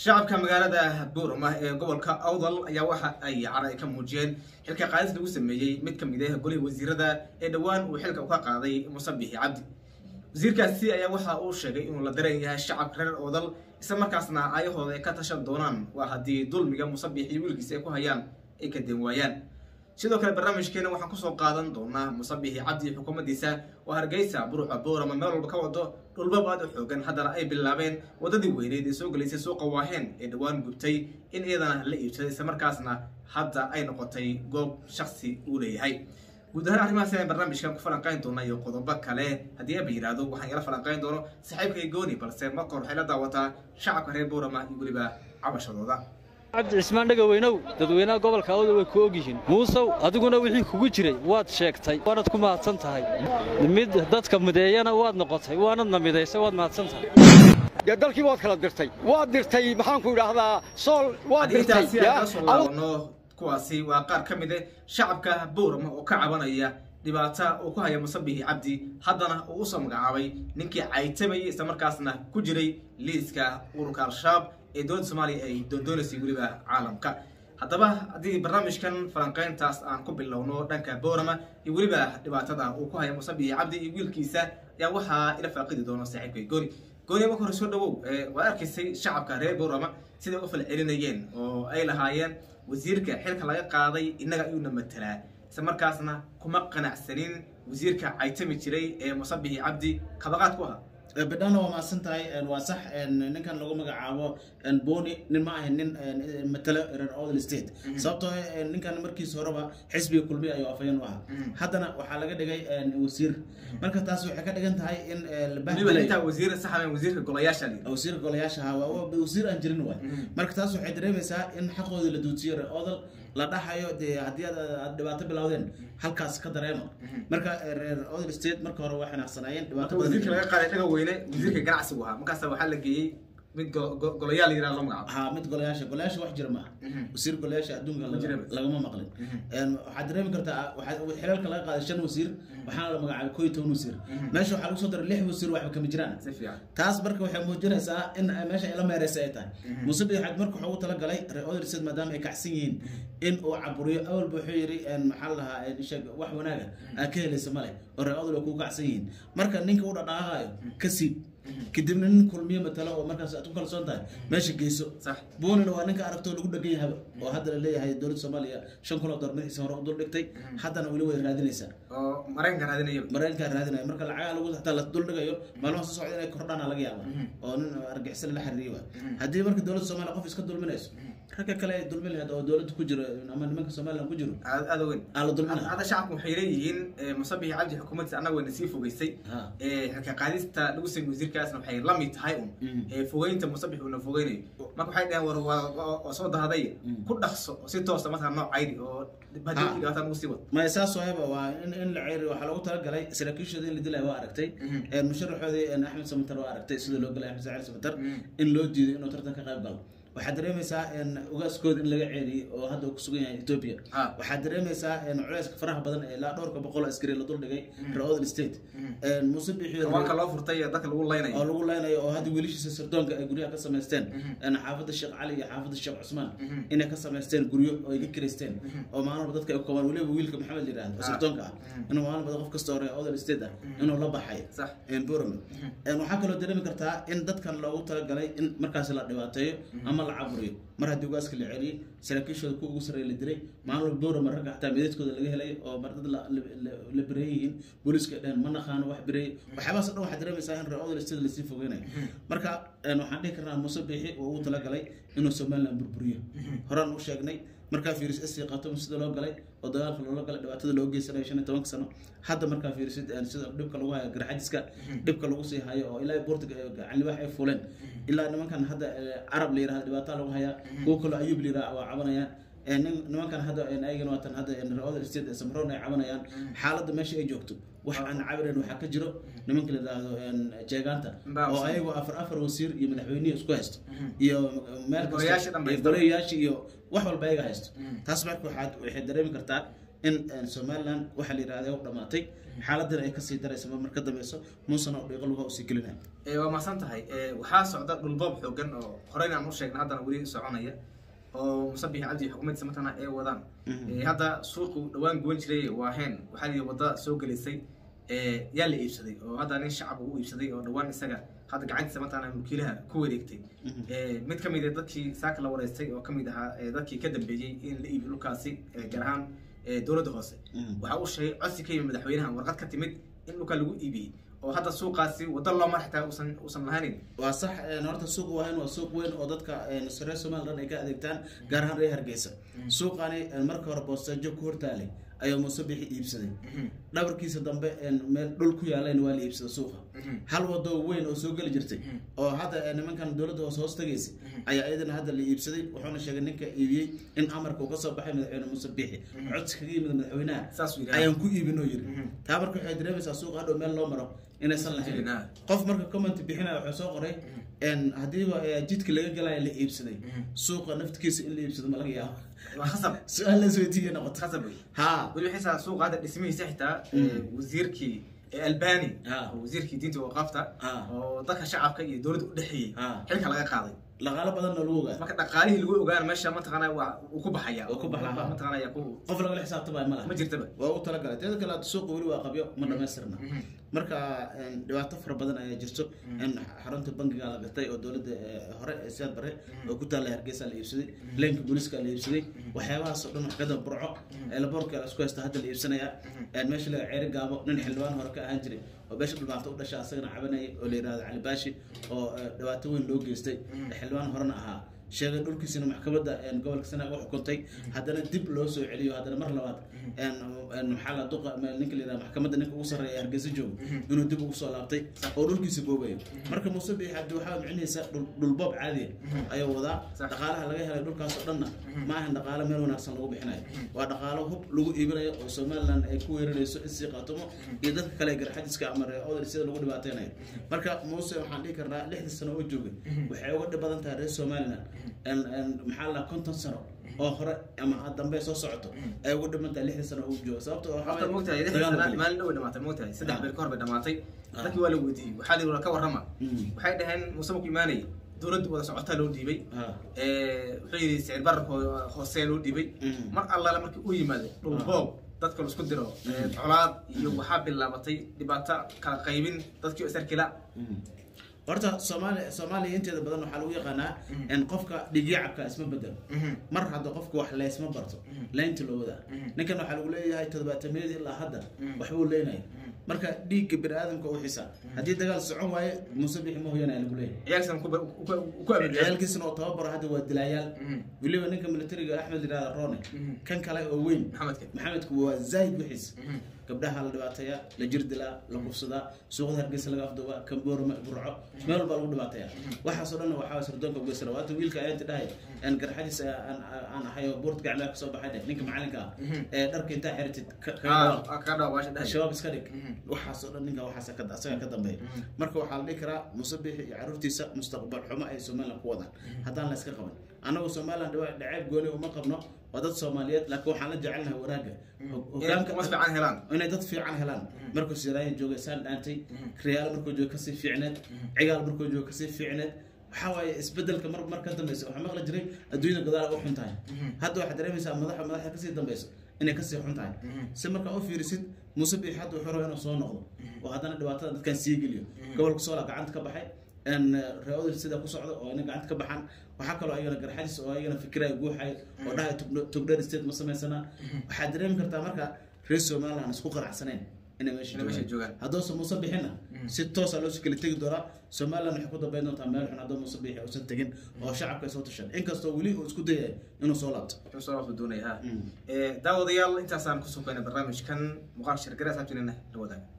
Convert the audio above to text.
shacabka magaalada buurama ee gobolka awdal ayaa waxa ay cara ay ka muujiyeen xilka qaadis lagu sameeyey mid ka mid ah golihii wasiirada ee dhowaan uu xilka ka qaaday musabixi cabdi wasiirkaasi ayaa waxa uu sheegay inuu la daran yahay shacabka reer oodal isla markaasna aayahooda ay ka tashan doonaan waa haddii dulmiga musabix iyo wiilkiisa ay ku hayaan ay ka den waayaan sidoo kale barnaamijkeena waxaan kusoo qaadan doonaa musabixi cabdi iyo xukuumaddiisa oo hargeysa buruca boorama meel walba ka wado dhulbab aad u xoogan haddana ay bilaabeen waddadii weyneed ee soo gelaysay suuqa waaheen ee dhowaan gubtay in iyadana la iibsaday isla markaasna hadda ay noqotay goob shaksi uu leeyahay guud ahaan arrimahaas ayaan barnaamijkan ku falanqayn doona iyo qodobo kale haddii aba yidhaahdo waxaan yala falanqayn doono saaxiibkay gooni balse marka hore waxay la daawataa shacabka reer boorama iyo weliba cabashadooda cabdi cismaan dhegaweynow dadweynaha gobolka awda way ku ogyihiin muusow adiguna wixii kugu jiray waad sheegtay waanad ku mahadsan tahay mid dadka mideeyana waad noqotay waanadna midaysay waad mahadsan tahay dee dalkii waad kala dirtay waad dirtay maxaanku idhaahdaa sool waad haddii dirtay intaasi aan kasoo laabano kuwaasi waa qaar ka mid ah shacabka boorama oo ka cabanaya dhibaata uu ku haya musabixi cabdi haddana uu usoo magacaabay ninkii caytamayay isla markaasna ku jiray liiska ururka al-shabaab ee dowladda soomaaliya ay doondoonaysay weliba caalamka haddaba haddii barnaamijkan falanqayntaas aan ku bilowno dhanka boorama iyo weliba dhibaatada uu ku haya musabixi cabdi iyo wiilkiisa ayaa waxaa ila faaqidi doono saaxiibkay gooni gooni marka hore soo dhawow waa arkaysay shacabka reer boorama siday u falcelinayeen oo ay lahaayeen wasiirka xilka laga qaaday innaga ayuuna matelaa isla markaasna kuma qanacsanin wasiirka caytami jiray ee musabixi cabdi kabaqaad ku ahaa bidhana waa mahadsan tahay waa sax ninkan lagu magacaabo boni nin ma ahayn nin matalo reer odel state sababtoo ninkan markiisa horeba xisbiga kulmiya ayuu afayeen u ahaa haddana waxaa laga dhigay wasiir marka taas waxay ka dhigan tahay in weliba intaa wasiir saxamen wasiirka golayaasha la yidhi wasiir golayaasha ahaa waa wasiir aan jirin waay marka taas waxay dareemaysaa in xaqoodii la duujiyo reer odel la dhaxayo dee haddii aad aad dhibaato bilowdeen halkaas ka dareema marka reer odel state marka hore waa xanaaqsanaayeen dhibaato badan wasiirka laga qaaday dhaga weyne wasiirka ganacsigu ahaa markaasa waxaa la geeyey mid go- go- golayaal la yidhaha loo magacaabo haa mid golayaasha golayaasha wax jira maaha wasiir golayaasha adduunka laga- jira. lagama maqlin waxaad dareemi kartaa waxaa xilalka laga qaaday shan wasiir waxaana la magacaabay koo iyo toban wasiir meesha waxaa lagu soo daray lix wasiir waxba kama jiraan si fiican taas marka waxay muujinaysaa in meesha ay la meereysa ay tahay musabix xad marka wuxuu ugu talagalay reer odersed maadaama ay kacsan yihiin in uu caburiyo awalba wuxuu yidhi maxaa la lahaa sheeg wax wanaaga aa ka helaysa male oo reer odel ay kugu kacsan yihiin marka ninka u dhaqaaqayo ka siib kadibna nin kulmiye matalo oo markaas aad ku kalsoon tahay meesha geyso sax boonina waa ninka aragtoo lagu dhagan yahaba oo hadda la leeyahay dowladda soomaaliya shan kun oo dollar madaxiisa hore u dul dhigtay haddana weli way raadinaysaa oo maraykanka raadinayaba maraykankaa raadinaya marka lacagaha lagu hataa la dul dhigayo maalmaha soo socda inay kordhaana laga yaaba oo nin argixisada la xiriiriyo waa haddii marka dowladda soomaaliya qof iska dulminayso ragga kale ay dulmin lahayd oo dowladda ku jiro ama nimanka somaliland ku jiro aad aad weyn aa la dulminaya hadda shacabku waxay leeyihiin musabixi cabdi xukuumaddiisa annaga wayna sii fogeysay Ha. xilka qaadista lagu sameeyey wasiirkaasna waxay la mid tahay un ee fogeynta musabix uuna fogeynayo marka waxay dhaheen war waa- waa waa soo dahaday ku dhaqso oo si toosa markaa nooc caydi oo hadii Ha. dhibaataan ugu sii wado maya saas waayaba waa in in la ceeriyo waxaa loogu talagalay saraakiishooda in la dilaya waa aragtay musharaxoodii axmed samatar waa aragtay sida loo galay axmed saciid samatar in loo diiday inuu tartan ka qayb galo waxaad dareemaysaa ugaaskooda in laga ceeliyey oo hadda uu kusugan yahay ethiopia Ha. waxaad dareemaysaa culayska faraha badan ee ilaa dhowrka boqol oo askari la duldhigay reer odel state muuse bixiyo rawaanka loo furtay ee dadka lagu laynayo oo lagu leynayo oo hadda wiilashiisa sirdoonka ay guryaha ka samaysteen xaafadda sheekh cali iyo xaafadda sheekh cusmaan inay ka samaysteen guryo oo ay ka kireysteen oo maalin walba dadka ay ku qabaan weliba wiilka maxamed yidhaahdo oo sirdoonka ah inuu maalin walba qof kasta hore odel state ah inuu la baxay sax Burma. waxaa kaloo dareemi kartaa in dadkan loogu talagalay in markaas la dhibaateeyo ama la caburiyo mar haddii ugaaska la celiyey saraakiishooda kuwa ugu sarreeya la dilay maalin walba Burma ragga xataa meedadkooda laga helay oo mar dad la- la- la- la bireey yihiin booliiska ay dhaheen ma naqaano wax bireey waxyaabahaas oo dhan waxaad dareemaysaa in reer odel state lasii fogeynayo marka een, waxaan dhihi karnaa muuse biixi uu ugu talagalay inuu somaliland burburiyo horaan u sheegnay markaa fiiris sii qato sida loo galay oo dagaalka loola galay dhibaatada loo geysanayo shan iyo tobanka sano hadda markaa fiirisid een, sida dhibka lagu hayo garxajiska dhibka lagu sii hayo oo ilaa boortiga gacanlibax ay fuleen ilaa nimankan hadda eh, carab la yirahdo dhibaataa lagu hayaa kuwo kaloo ayuub la yirahdo waa cabanayaan Een, nin- nimankan hadda een, ayagana waatan hadda reer state ee samroon ay cabanayaan xaaladda meesha ay joogto wax aan cabirin waxaa ka jiro nimanka la yidhaahdo een, jeegaanta Mbaa, oo ayagu afar afar wasiir iyo madaxweynihi isku haysto iyo meel Golayaasha dhan kasta iyo haysto. golayaasha iyo wax walba ayaga haysto taas marka waxaad waxay dareemi kartaa in een, somaliland waxaa la yidhahda u dhamaatay xaaladana ay kasii daraysa mar ka dambeyso muusena oo dhiiqo lugaha usii gelinaya Ee, waa mahadsan tahay Ee, waxaa socda dhulboob xoogan oo horeyna aan u sheegnay haddana weli soconaya oo musabix cabdi xukuumaddiisa matana ay wadaan Ee, hadda suuqu dhawaan guban jiray waa heen waxaa la yidhi wadda soo gelisay ee, yaa la iibsaday oo hadda nin shacab uu iibsaday oo dhawaan isaga hadda gacantiisa matana mulkiilaha ku wareegtay Ee, mid ka mid ah dadkii saaka la wareystay oo ka mid ahaa ee, dadkii ka dambeeyey in la iibiyo dhulkaasi ee, gaar ahaan ee, dowladda hoose waxa uu sheegay codsi ka yimid madaxweynaha warqad ka timid in dhulka lagu iibiyey oo hadda suuqaasi waddo loo mar xitaa uusan uusan lahaanin waa sax een, horta suuq waayn waa suuq weyn oo dadka een, reer somaliland ay ka adeegtaan gaar ahaan reer hargeysa suuqani een, marka hore boosteejo ku hortaalay ayaa muuse bixi iibsaday dhabarkiisa dambe een, meel dhul ku yaalayna waa la iibsaday suuqa hal wado weyn oo soo geli jirtay oo hadda ee, nimankan dowladda hoose hoos tagaysay ayaa iyadana hadda la iibsaday wuxuuna sheegay ninka iibiyey in amarka uu kasoo baxay madaxweyne muuse bixi codsi kaga yimid madaxweynaha Saas uu yidhaahdaa. ayaan ku iibinoo yiri taa marka waxay dareemaysaa suuqa hadhow meel loo maro inaysan lahayn Jirin, ah. qof marka comment bixinaya wuxuu soo qoray een hadiiba ee, jidka laga galaya la iibsaday suuqa naftikiisa in la iibsado ma laga yaabo waa khasab su-aal la isweydiiya noqota khasab wey ha weli waxay saa suuqa hadda dhismihiisa xitaa ee, wasiirkii ee, albani Ah. oo wasiirkii diinta waqaafta Ah. oo dadka shacabka iyo dowladda u dhexeeyey Ah. xilka laga qaaday dhaqaalo badanna lagu ogaa marka dhaqaalihii lagu ogaana meesha mataqaana waa uu ku baxaya Uu ku baxaya. mataqaana yaa ku qof lagala xisaabtamaya ma laha ma jirtaba waa u talagalay teeda kale hadda suuqa weli waa qabyo ma dhamaystirna marka een, dhibaato fara badan ayaa jirto in xarunta bangiga la gatay oo dowladda ee, hore ee siyaad bare oo ku taalla hargeysa la iibsaday leenka booliska la iibsaday waxyaabahaas oo dhan wax kada burco eelaboorka la isku haysta hadda la iibsanaya een, meesha laga ceeri gaabo nin xildhibaan hore ka ahaan jiray oo beesha dhulmaanta u dhasha asagana cabanayay oo la yidhahdo cali baashi oo ee, dhibaato weyn loo geystay xildhibaan horena ahaa sheegay dhulkiisina maxkamadda een, gobolka sanaag u xukuntay haddana dib loo soo celiyo haddana mar labaad een, een, maxaa la duqa ma- ninka la yidhahdo maxkamadda ninka ugu sarreeya ee hargeysa joogo inuu dib ugu soo laabtay oo dhulkiisa boobayo marka muuse biix cabdi waxaa micnihiisa dhul- dhulboob caadiya ayuu wadaa Sax. dhaqaalaha laga helay dhulkaas oo dhanna ma ahan dhaqaalo meel wanaagsan lagu bixinayo waa dhaqaalo hub lagu iibinayo oo somaliland ay ku weerarayso isii qaatumo iyo dadka kale ee garxadiska ama reer odol sida lagu dhibaateynayo marka muuse waxaan dhihi karnaa lixdii sano oo joogay waxay uga dhib badan tahay reer somaliland een- een maxaa la konton sano oo hore ama dambe soo socoto ay uga dhiman tahay lixdii sano oo jooga sababto oo horta mogtahay lixdan dagaal sana geli. maalin dhow ay dhamaatay mogtahay saddex Ah. beri ka hor bay dhamaatay Ah. dadkii waa la weydiiyey waxaa la yidhi ka warrama Mm. waxay dhaheen muuse markuu imaanayay dowladda wada socotaa loo dhiibay Ah. Ee, wuxuu yidhi sicir bararka hoo- hoosee loo dhiibay Mm. mar allaale markii uu yimaado dhul boob dadka la isku diro ee, colaad iyo waxaa bilaabatay dhibaato kala qaybin dadkii isarkila horta soomaaliya soomaaliya inteeda badan waxaa lagu yaqaanaa in qofka dhigyacabka isma bedelo mar hadda qofka wax leysma barto leynta loo wadaa ninkan waxaa lagu leeyahay todobaatamiyadii ilaa hadda waxbuu leynaya marka dhiigga bini aadamka u xisa haddii dagaal socon waaye muuse bixi ma hoyanaya lagu leeyahay ciyaalkiisana ku ba- ku- ku abeeyaa ciyaalkiisana oo tababaro hadda waa dilaayaal weliba ninka militariga axmed yidhahda rone kan kale oo weyn maxamedka maxamedku waa zaahid wixiis gabdhaha la dhibaateeya la jirdilaa la kufsadaa suuqada hargeysa laga afduubaa kamboorma burco meel walbaa lagu dhibaateeya waxaasoo dhan waxaa sirdoonka ugeysana waata wiilka ayaanti dhahay een garxadiis aan aan ahay oo buurta gacmaha kasoo baxay dheh ninka macalinka ah ee dharka intaa xiritid ka- ka dhawaaq. ka dhawa baasha dhahay shabaab iska dhig waxaasoo dhan ninka waxaas ka asaga ka dambeeya marka waxaa la dhihi karaa musabix iyo caruurtiisa mustaqbal xumo ay somaliland ku wadaan haddaan la iska qaban annagu somaliland dhiba- dhaceeb gooni uma qabno waa dad soomaaliyeed laakiin waxaan la jecelnahay wanaagga Hog- inay hogaanka mas fiican helaan inay dad fiican helaan markuu siraayo joogay saan dhaantay riyaal markuu joogo kasii fiicneed cigaal markuu joogo kasii fiicneed waxaa waaye isbedelka mar mar ka dambeysa waxaa maqli jiray adduunyada gadaal u xun tahay hadda waxaad dareemaysaa madaxa madaxa kasii dambeyso inay kasii xun tahay si markaa u fiirisid muuse biix hadda wuxuu rabaa inuu soo noqdo oo haddana dhibaatada dadkan sii geliyo gobolka soola gacanta ka baxay n reeodil sida ku socda oo inay gacanta ka baxaan waxaa kaloo ayagana garxadis oo ayagana fikiraya guuxay oo dhahay togdheer state ma samaysana waxaad dareemi kartaa marka reer somaliland isku qanacsaneen inay meesha Inay meesha joogaan joogaan. hadduusa muuse bixinna si toosa loo kala tegi doonaa somaliland waxay ku dambeyn doontaa meel xun hadduu muuse bixi uusan tegin oo shacabka ay soo tashan inkastoo weli uu isku dayay inuu soo laabto wuxuu soo waafo doonaya ha Mm. daawadayaal intaasaan kusoo keenay barnaamijkan muuqaal shirgare asxaabtiinana la wadaaga